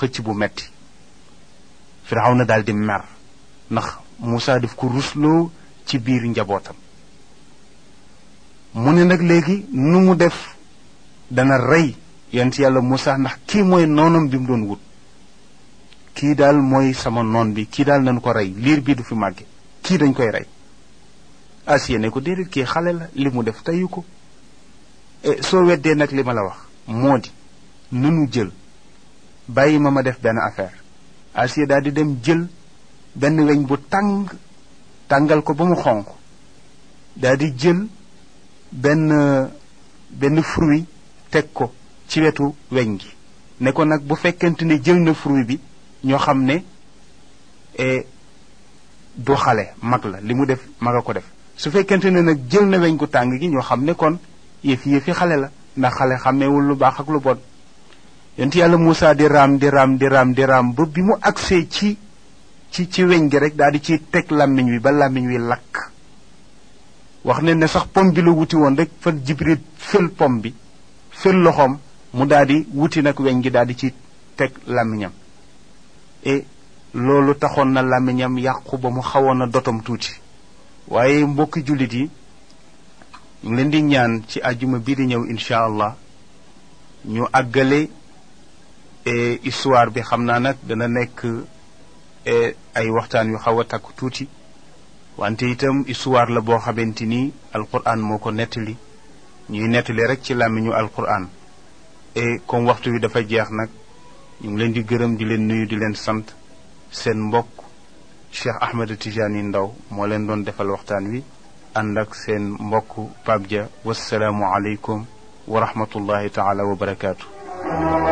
xëcc bu metti firawna daal di mer ndax Moussa daf ko rusloo ci biir njabootam mu ne nag léegi nu mu def dana rey yonent yàlla Moussa ndax kii mooy noonam bi mu doon wut kii daal mooy sama noon bi kii daal nañ ko rey liir bi du fi màgge kii dañ koy rey Asiya ne ko déedéet kii xale la li mu def teyu ko soo weddee nag li ma la wax moo di nunu jël bàyyi ma ma def benn affaire Asiya daal di dem jël benn weñ bu tàng tàngal ko ba mu xonq daal di jël benn benn fruit teg ko ci wetu weñ gi ne ko nag bu fekkente ne jël na fruit bi ñoo xam ne du xale mag la li mu def mag a ko def su fekkente ne nag jël na weñ gu tàng gi ñoo xam ne kon yëfi yëfi xale la ndax xale xàmmeewul lu baax ak lu bon yonent yàlla Moussa di raam di raam di raam di raam ba bi mu agsee ci ci ci weñ gi rek daal di ciy teg làmmiñ wi ba làmmiñ wi lakk wax ne ne sax pom bi la wuti woon rek fa Jibril fël pom bi fël loxoom mu daal di wuti nag weñ gi daal di ci teg làmmiñam et loolu taxoon na làmmiñam yàqu ba mu xawoon a dotom tuuti waaye mbokki jullit yi ñu ngi leen di ñaan ci àjjuma bii di ñëw incha allah ñu àggale histoire bi xam naa nag dana nekk ay waxtaan yu xaw a takku tuuti wante itam histoire la boo xamante ni alquran moo ko nettali ñuy nettali rek ci làmmiñu alquran et comme waxtu wi dafa jeex nag ñu ngi leen di gërëm di leen nuyu di leen sant seen mbokk Cheikh Ahmed Tijani Ndaw moo leen doon defal waxtaan wi ànd ak seen mbokk Pape Dia wasalaamu aleykum wa rahmatullahi taala wa barakaatu.